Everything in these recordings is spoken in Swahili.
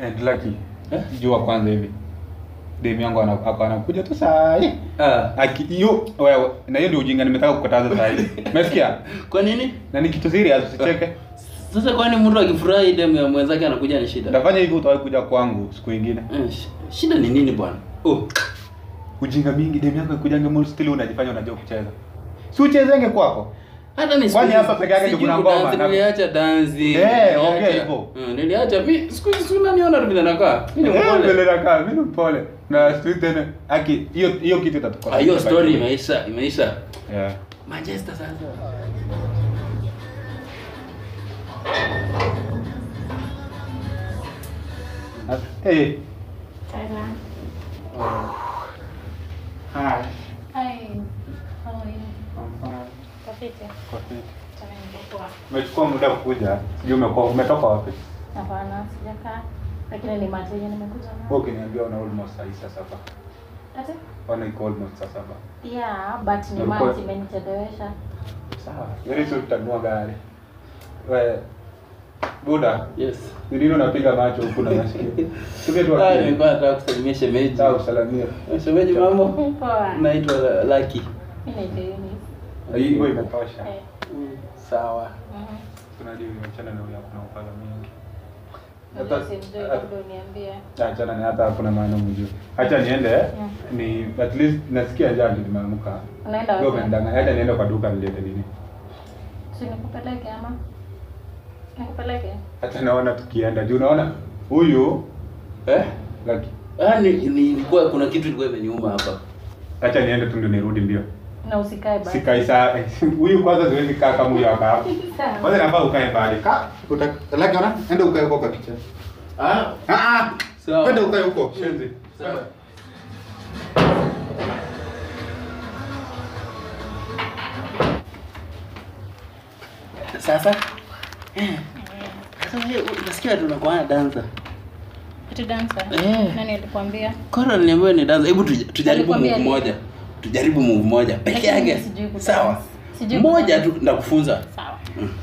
Eh, Lucky. Eh? Jua kwanza hivi. Demu yangu ana- ako anakuja tu saa hii. Ah. Aki hiyo wewe na hiyo ndio ujinga nimetaka kukataza saa hii. Umesikia? Kwa nini? Na ni kitu serious usicheke. Sasa kwani mtu akifurahi demu ya mwenzake anakuja ni shida? Utafanya hivi utawahi kuja kwangu siku nyingine. Eh, sh- Shida ni nini bwana? Oh. Ujinga mingi demu yako ikujange mall still unajifanya unajua kucheza. Si uchezenge kwako. Hata ni Kwani siku- hapa peke yake ndio sijui kuna ngoma, kudansi, na- Niliacha dansi. Eh, niliacha- ongea hivyo. Mm, Niliacha mi siku hizi si unaniona tu vile nakaa. Mimi ni Eh, mpole. mbele nakaa, mimi ni mpole. Na siku tena aki hiyo hiyo kitu itatukosa. Ah, hiyo story imeisha, imeisha. Yeah. Manchester sasa. Eh. Thailand. Hi. Hi. How are you? I'm fine. Kafiti. Kwa fit. Tana nimekuwa. Umechukua muda kukuja. Sijui umekuwa umetoka wapi? Hapana, sijakaa. Lakini ni mate yenye nimekuja Wewe nayo. ukiniambia una almost saa hii saa saba. Ati? Ona iko almost saa saba. Yeah, but ni Ulikuwa- mate imenichelewesha. Sawa. Very soon tutanunua gari. We Buda, Yes. ni nini unapiga macho huku na masikio? Tupe tu Ah, akili. nilikuwa nataka kusalimia shemeji. Sawa, usalamie. Shemeji mambo? Poa. Naitwa Lucky. Mimi naitwa Eunice. Hiyo imetosha. Eh. Mm, Sawa. Mhm. Tunajua umeachana na huyo kuna upala mingi. Unajua Hata- simjui, hata- labda uniambie. Achana ni hata hakuna maana mjue. Acha niende ni at least nasikia njaa ndio nimeamka. Unaenda Ndio wapi? umenidanganya. Acha niende kwa duka nilete nini. Si nikupeleke ama? Nikupeleke? Hata naona tukienda. Juu unaona huyu Eh? Lucky. Ah, ni, ni ilikuwa kuna kitu ilikuwa imeniuma hapa. Acha niende tu ndio nirudi mbio. Na usikae basi. Sikai saa huyu kwanza siwezi kaa kama huyu hapa. Sawa. Kwanza nafaa ukae mbali. Ka uta Lucky ona enda ukae huko kwa kitchen. Ah, Ah ah. Sawa. Kwenda ukae huko. Shenzi. sawa. Sasa eh, sasa wewe unasikia tunakuwa na dancer. Ati dancer? Eh. Nani alikwambia? Kora niambiwa ni dancer. Hebu tuja- tujaribu Alikwambia move nini? moja. Tujaribu move moja peke Lakini yake. mimi sijui kudance. Sawa. Sijui Moja kudance. tu ndakufunza. Sawa.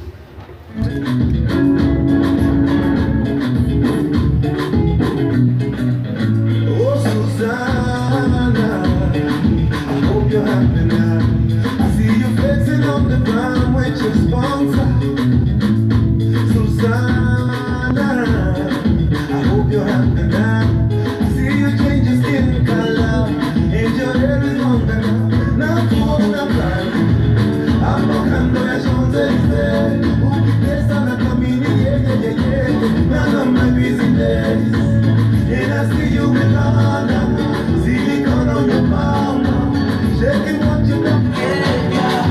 Oh, Susanna, I hope you're happy now. I see you flexing on the ground with your sponsor. Susanna, I hope you're happy now. I see you change your skin color and your hair is longer now. Now tuona mbali, hapo kando ya Champs-Elysees. Ukitesa na kamini, yeah, yeah, yeah, yeah. None of my business. And I see you in London, silicone on your mama, shaking what you got.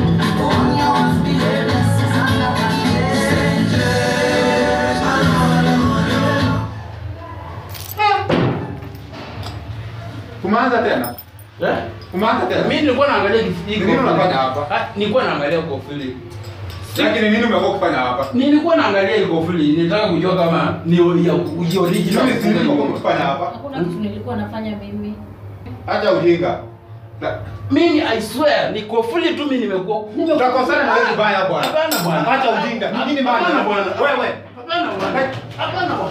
Umeanza tena? Eh? Umeanza tena? Mimi nilikuwa naangalia kifiki. Nini unafanya hapa? Ah, nilikuwa naangalia kofili. Lakini nini umekuwa kufanya hapa? Nilikuwa naangalia ile kofili, nilitaka kujua kama ni ya ya original. Nini nini umekuwa kufanya hapa? Hakuna kitu nilikuwa nafanya mimi. Acha ujinga. Na- Mimi I swear ni kofili tu mimi nimekuwa. Utakosana na wewe vibaya bwana. Hapana bwana. Acha ujinga. Ni nini maana? Hapana bwana. Wewe. Hapana bwana. Hapana bwana.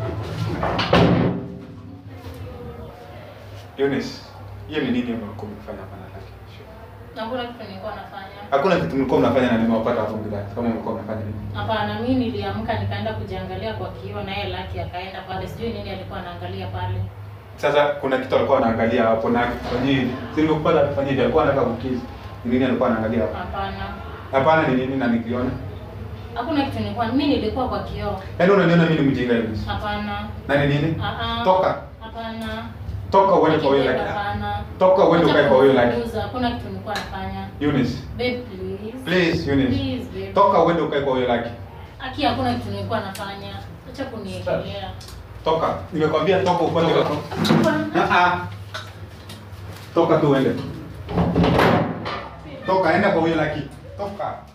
Eunice, hiyo ni nini umekuwa mkifanya hapa na Lucky? Hakuna kitu nilikuwa nafanya. Hakuna kitu mlikuwa mnafanya na nimewapata hapo mgidani. Kama mlikuwa mnafanya nini? Hapana, mimi niliamka nikaenda kujiangalia kwa kioo na yeye Lucky akaenda pale. Sijui nini alikuwa anaangalia pale. Sasa kuna kitu alikuwa anaangalia hapo na akifanyia. Si nimekupata akifanyia alikuwa anataka kukizi. Ni nini alikuwa anaangalia hapo? Hapana. Hapana ni nini na nikiona? Hakuna kitu nilikuwa mimi nilikuwa kwa kioo. Yaani unaniona mimi ni mjinga hivi. Hapana. Na ni nini? Ah ah. Toka. Hapana. Toka uende kwa huyo Lucky. Hapana. Toka uende ukae kwa huyo Lucky. Kuuza, Hakuna kitu nilikuwa nafanya. Eunice, Babe, please. please Eunice. Please, babe. Toka uende ukae kwa huyo Lucky. Aki hakuna kitu nilikuwa nafanya. Acha kuniekelea. Toka. Nimekwambia toka upate Toka. Ah ah. Toka tu uende. Toka enda kwa huyo Lucky. Toka.